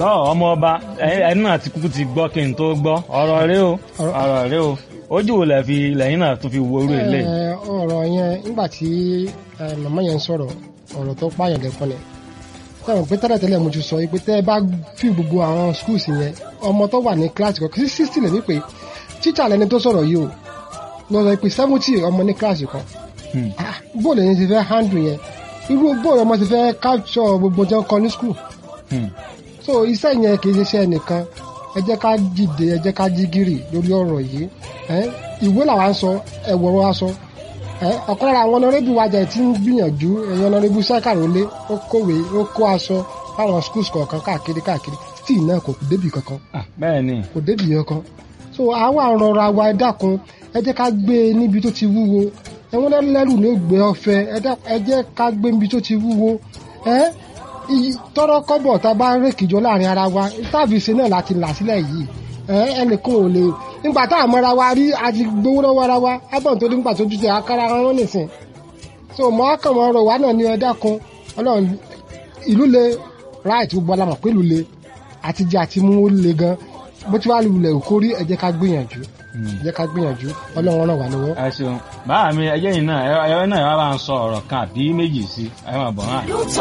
tọ́ ọmọ ọba ẹni náà ti kúkú ti gbọ́ kí n tó gbọ́ ọ̀rọ̀ rẹ o Ọ̀rọ̀- ọ̀rọ̀ rẹ o ojú wo lẹ fi lẹ́yìn náà tó fi wo orú ilé Ẹ, ọ̀rọ̀ yẹn nígbà tí ẹ, màmá yẹn ń sọ̀rọ̀ ọ̀rọ̀ tó pààyàn lẹ́kọ́ ni sọ̀rọ̀ pé tẹ́lẹ̀tẹ́lẹ̀ mo ti sọ pé tẹ́ ẹ bá fi gbogbo àwọn schools yẹn ọmọ tó wà ní kíláàsì kan sí sixty lè ní pé tíṣà lẹni tó sọ̀rọ̀ yìí o lọ sọ pé seventy ọmọ ní kíláàsì kan Hmm. Ah, bóòlù ẹni ti fẹ́ handle yẹn irú bóòlù ọmọ ti fẹ́ capture gbogbo tí wọ́n kọ ní school Hmm. so iṣẹ́ yẹn kì í ṣe iṣẹ́ nìkan ẹ jẹ́ ká dìde ẹ jẹ́ ká jí gìrì lórí ọ̀rọ̀ yìí ẹ ìwé làwa ń sọ ẹ̀wọ̀rọ̀ wa sọ ẹ ọ̀kan lára àwọn ọ̀nàrẹ́bù wájà tí ń gbìyànjú ẹ̀yìn ọ̀nàrẹ́bù sẹ́kàrólé ó kówé ó kó aṣọ fáwọn schools kọ̀ọ̀kan káàkiri káàkiri tí náà kò kò débì kankan Ah, bẹ́ẹ̀ ni kò débì kankan so àwa rọra wa ẹ dákun ẹ jẹ́ ká gbé e níbi tó ti wúwo ẹ̀wọ̀n lẹ́rù ní ó gbé ọ̀fẹ́ ẹ dákun, ẹ jẹ́ ká gbé níbi tó ti wúwo ẹ iyì- tọrọ kọ́bọ̀ tá a bá rékìjọ láàrin ara wa táàbì ṣe náà láti là sílẹ̀ yìí ẹ ẹnìkan ò lè nígbà tá a mọra wa rí a ti gbowó lọ́wọ́ ara wa agbọ̀n tó nígbà tó dúdú akára wọn nìsín so mọ akàn mọ ọ̀rọ̀ wa náà ní ẹ dákun Ọlọ́run ìlú le right gbogbo alamọ pé ìlú le àti jẹ àti mú ó le gan bó ti wá lulẹ̀ òkórí ẹ jẹ́ ká gbìyànjú ẹ jẹ́ ká gbìyànjú Ọlọ́run ràn wá lọ́wọ́. ẹ ṣeun báà mi ẹjẹ́ yìí náà ẹ ẹ náà ẹ wá bá ń sọ ọ̀rọ̀ kan àbí méjì sí ẹ máa bọ̀ náà.